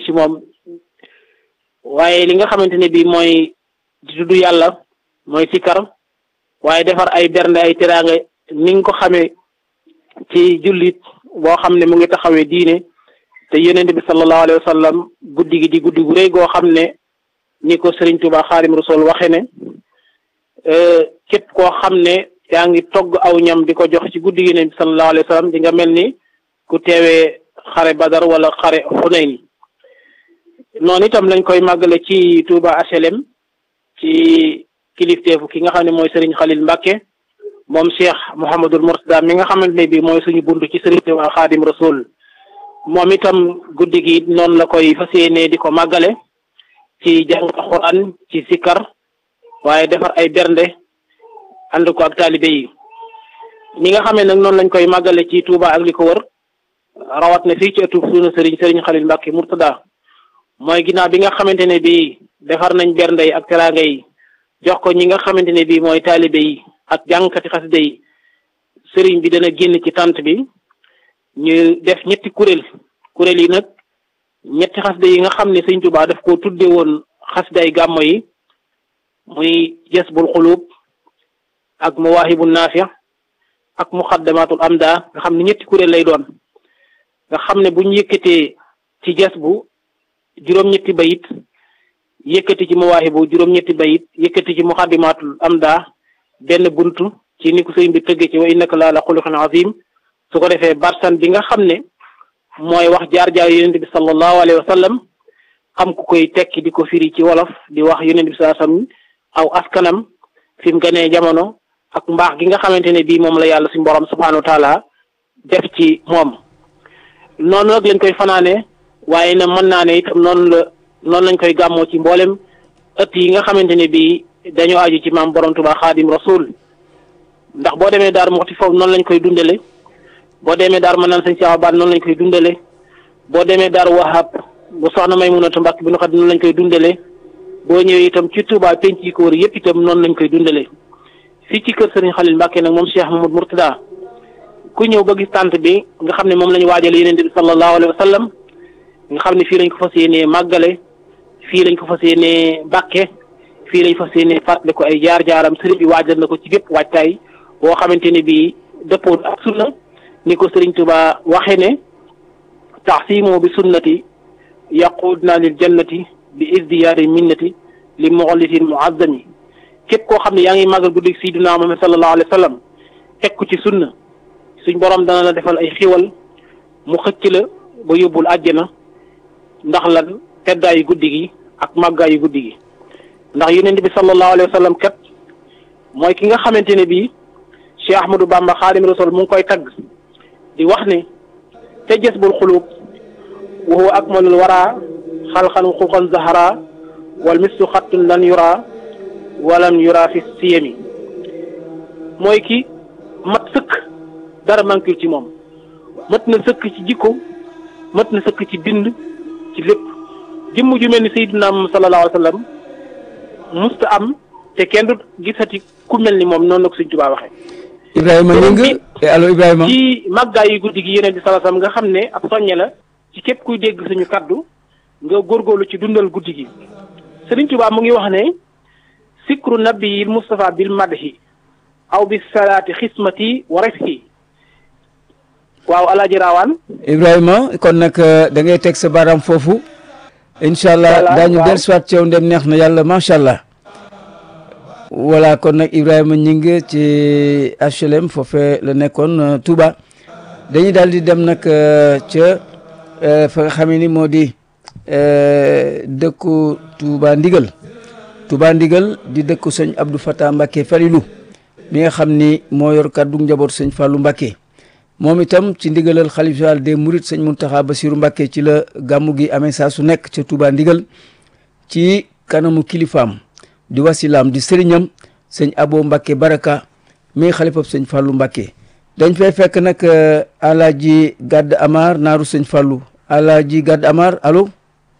ci moom waaye li nga xamante ne bii mooy di tudd yàlla mooy sikkar waaye defar ay bernde ay teraanga ni nga ko xamee ci jullit boo xam ne mu ngi taxawee diine te yonent bi sallallahu alayhi wa sallam guddi gi di guddi gu rëy goo xam ne ni ko Serigne Touba Xaadim Rasul waxe ne képp koo xam ne yaa ngi togg aw ñam di ko jox ci guddi gi yonent bi sallallahu alayhi wa sallam di nga mel ni ku teewee xare Badar wala xare Xunayn noonu itam lañ koy màggale ci Touba HLM ci kilifteefu ki nga xam ne mooy Serigne Khalil Mbacke moom Cheikh Mouhamadul Mourtada mi nga xamante ne bii mooy suñu buntu ci Serigne Touba Xaadim Rasul moom itam guddi gi noonu la koy fas yéene di ko màggale ci jàng Alxuraan ci sikkar waaye defar ay bernde ànd ko ak taalibe yi ñi nga xamee nag noonu lañ koy màggale ci Touba ak li ko wër rawat na fii ci ëttu suñu Serigne Serigne Khalil Mbacke Mourtada mooy ginnaaw bi nga xamante ne bii defar nañ bernde yi ak teraanga yi jox ko ñi nga xamante ne bii mooy taalibe yi ak jàngkati xasida yi sëriñ bi dana génn ci tant bi ñu def ñetti kuréel kuréel yi nag ñetti xasida yi nga xam ne sëñ Tuubaa daf ko tudde woon xasday gàmmo yi muy jasbul xuluub ak mawaahibu naafi ak muqaddamatul amda nga xam ne ñetti kuréel lay doon nga xam ne buñ yëkkatee ci jasbu juróom-ñetti bayit yëkkati ci mawaahibu juróom-ñetti bayit yëkkati ci muqaddimatul amda benn buntu ci ni ko sëñ bi tëgge ci wa innaka la ala xuluqin azim su ko defee barsan bi nga xam ne mooy wax jaar-jaar yonent bi sallallahu alayhi wa sallam xam ku koy tekki di ko firi ci wolof di wax yonent bi sallallahu alayhi wa sallam aw askanam fi mu gënee jamono ak mbaax gi nga xamante ne bii moom la yàlla suñu borom subhanahu wa taala def ci moom noonu nag lañ koy fanaane waaye na mën naa ne itam noonu la noonu lañ koy gàmmoo ci mboolem ëtt yi nga xamante ne bii dañoo aju ci maam borom Tuubaa xaadim rasul ndax boo demee daar moxti foofu noonu lañ koy dundale boo demee daar ma naan sëñ Cheikh Abane noonu lañ koy dundale boo demee daar wahab bu soxna Maymunatu Mbàkke bi nu xam noonu lañ koy dundale boo ñëwee itam ci Touba penc yi ko wër yëpp itam noonu lañ koy dundale fii ci kër Sëriñ Xalil Mbàkke nag moom Cheikh Mamadou Mourtada ku ñëw ba gis tànt bi nga xam ne moom la ñu waajale Yonent bi sallallahu alayhi wa sallam nga xam ne fii lañ ko fas yéenee màggale fii lañ ko fas yéenee bàkke fii lañ fas yéenee fàttali ko ay jaar-jaaram sëriñ bi waajal na ko ci bépp waajtaay boo xamante ne bii dëppoo ak sunna ni ko sëriñ Tuba waxe ne taxsimu bi sunnati yaqudna lil jannati bi isdiyaari minnati li muxallisin muazzami képp koo xam ne yaa ngi màggal guddi sayyidina Muhammad sallallahu alayhi wa sallam teg ko ci sunna suñ borom dana la defal ay xiwal mu xëcc la ba yóbbul àjjana ndax lan teddaayu guddi gi ak màggaayu guddi gi ndax yonent bi sallallahu alayhi wa sallam kat mooy ki nga xamante ne bii Cheikh Ahmadou Bamba Xaadim Rasul mu ngi koy tagg di wax ne te jasbul xulub wa huwa akmalul wara xalxan xuqan zahara wal mislu xattun lan yura walam yura fi siyami mooy ki mat sëkk dara mankul ci moom mat na sëkk ci jikko mat na sëkk ci bind ci lépp jëmm ju mel ni Seydina Muhammad sallallahu alayhi wa sallam musta am te kenn du gisati ku mel ni moom noonu la ko Sëñ Tuubaa waxee. Ibrahima ñu ngi allo Ibrahima. ci màggaay yu guddi gi yeneen di sallallahu alayhi wa sallam nga xam ne ab soññe la ci képp kuy dégg suñu kaddu nga góorgóorlu ci dundal guddi gi Sëriñ Tuubaa mu ngi wax ne sikru nabiyil Mustafa bil madhi aw bis salaati xismati wa rifki waaw alaaji raawaan Ibrahima kon nag da ngay teg sa baaraam foofu. incha allah daañu dellusiwaat ci yow ndem neex na yàlla macha allah. voilà kon nag Ibrahima ñi ngi ci HLM foofee la nekkoon Touba dañuy daal di dem nag ca fa nga xam ni moo di dëkku Touba Ndigal Touba Ndigal di dëkku sëñ Abdou Fatah Mbacke Falilou mi nga xam ni moo yor kàddu njaboot sëñ Fallou Mbacke moom itam ci ndigalal xalif général des Mourides sëñ Mountakha Bassirou Mbacke ci la gàmmu gi amee saa su nekk ca Touba Ndigal ci kanamu kilifaam. di wasilaam di sëriñam sëñ abo Mbacke baraka mi xalifab sëñ Fallou Mbacke dañ fay fekk nag alaaji Gadd Amar naaru sëñ Fallou alaaji Gadd Amar allo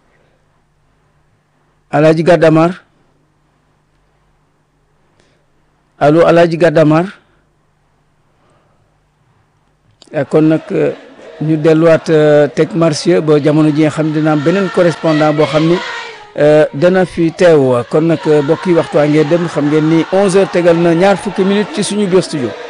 alaaji Gadd Amar allo alaaji Gadd Amar kon nag ñu delluwaat teg marché ba jamono ji nga xam ne dina am beneen correspondant boo xam ni dana fi teew kon nag mbokk yi waxtu waa ngeen dem xam ngeen ni 11h tegal na ñaar fukki minutes ci suñu biir studio.